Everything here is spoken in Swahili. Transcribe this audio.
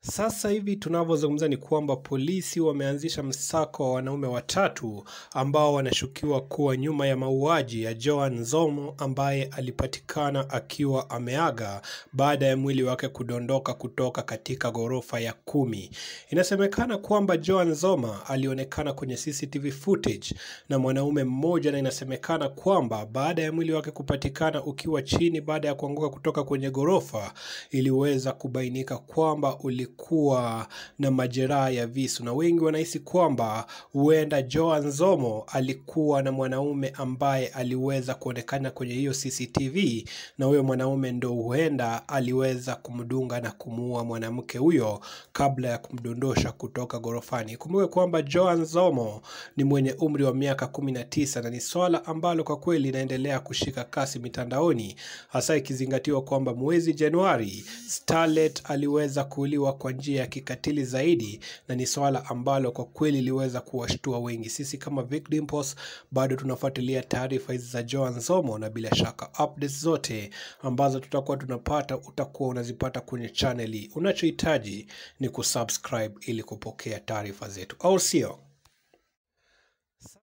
Sasa hivi tunavyozungumza ni kwamba polisi wameanzisha msako wa wanaume watatu ambao wanashukiwa kuwa nyuma ya mauaji ya Joan Zomo ambaye alipatikana akiwa ameaga baada ya mwili wake kudondoka kutoka katika ghorofa ya kumi. Inasemekana kwamba Joan Zoma alionekana kwenye CCTV footage na mwanaume mmoja, na inasemekana kwamba baada ya mwili wake kupatikana ukiwa chini baada ya kuanguka kutoka kwenye ghorofa, iliweza kubainika kwamba ulikuwa na majeraha ya visu, na wengi wanahisi kwamba huenda Joan Zomo alikuwa na mwanaume ambaye aliweza kuonekana kwenye hiyo CCTV, na huyo mwanaume ndo huenda aliweza kumdunga na kumuua mwanamke huyo kabla ya kumdondosha kutoka ghorofani. Kumbuke kwamba Joan Zomo ni mwenye umri wa miaka kumi na tisa na ni swala ambalo kwa kweli linaendelea kushika kasi mitandaoni, hasa ikizingatiwa kwamba mwezi Januari Starlet aliweza kuuliwa kwa njia ya kikatili zaidi, na ni swala ambalo kwa kweli liweza kuwashtua wengi. Sisi kama Vic Dimples bado tunafuatilia taarifa hizi za Joan Zomo, na bila shaka updates zote ambazo tutakuwa tunapata utakuwa unazipata kwenye channel hii. Unachohitaji ni kusubscribe ili kupokea taarifa zetu, au sio?